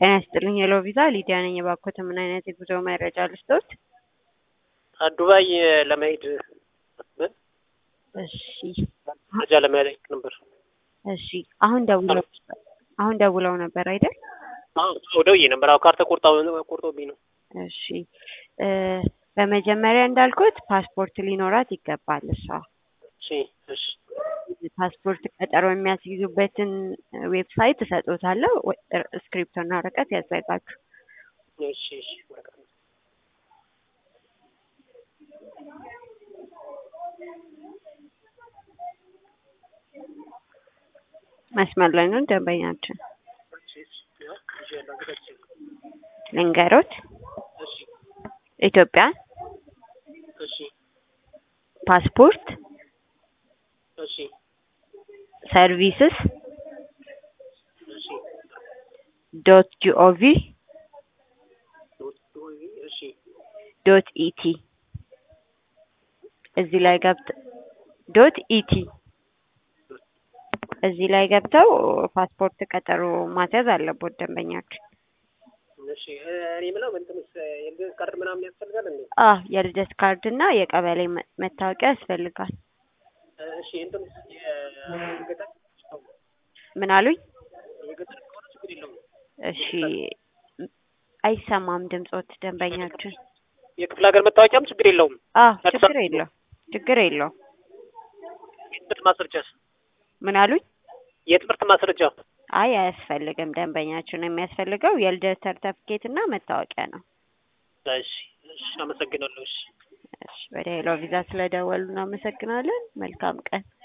ጤና ይስጥልኝ ሄሎ ቪዛ ሊዲያ ነኝ። እባክዎት ምን አይነት የጉዞ መረጃ ልስጥዎት? ዱባይ ለመሄድ አስበን እሺ መረጃ ለመጠየቅ ነበር። እሺ አሁን ደውለው አሁን ደውለው ነበር አይደል? አዎ ደውዬ ነበር። አዎ ካርታ ቆርጣ ቆርጦብኝ ነው። እሺ እ በመጀመሪያ እንዳልኩት ፓስፖርት ሊኖራት ይገባል እሷ እሺ እሺ ፓስፖርት ቀጠሮ የሚያስይዙበትን ዌብሳይት እሰጦታለሁ። ስክሪፕቶና ወረቀት ያዘጋጁ። እሺ እሺ ወረቀት ነው። መስመር ላይ ነው ደንበኛችን። እሺ እሺ ያው ይዤ ላንገታች ልንገሮት እሺ ኢትዮጵያ እሺ ፓስፖርት እሺ ሰርቪስስ እሺ ዶት ጂኦቪ ዶት ዶይ እሺ ዶት ኢቲ እዚህ ላይ ገብተ ዶት ኢቲ እዚህ ላይ ገብተው ፓስፖርት ቀጠሮ ማስያዝ አለቦት ደንበኛችን። እሺ እኔ የምለው እንትንስ የልደት ካርድ ምናምን ያስፈልጋል እንዴ? አ የልደት ካርድ እና የቀበሌ መ- መታወቂያ ያስፈልጋል። እሺ እንትንስ የገጠር ምን አሉኝ? የገጠር ከሆነ ችግር የለውም። እሺ አይሰማም ድምጾት ደንበኛችን። የክፍለ ሀገር መታወቂያም ችግር የለውም። አ ችግር የለው ችግር የለው። የትምህርት ማስረጃስ? ምን አሉኝ? የትምህርት ማስረጃ አይ አያስፈልግም። ደንበኛችን የሚያስፈልገው የልደት ሰርተፍኬት እና መታወቂያ ነው። እሺ እሺ አመሰግናለሁ። እሺ እሺ ወደ ሄሎ ቪዛ ስለደወሉ እናመሰግናለን። መልካም ቀን።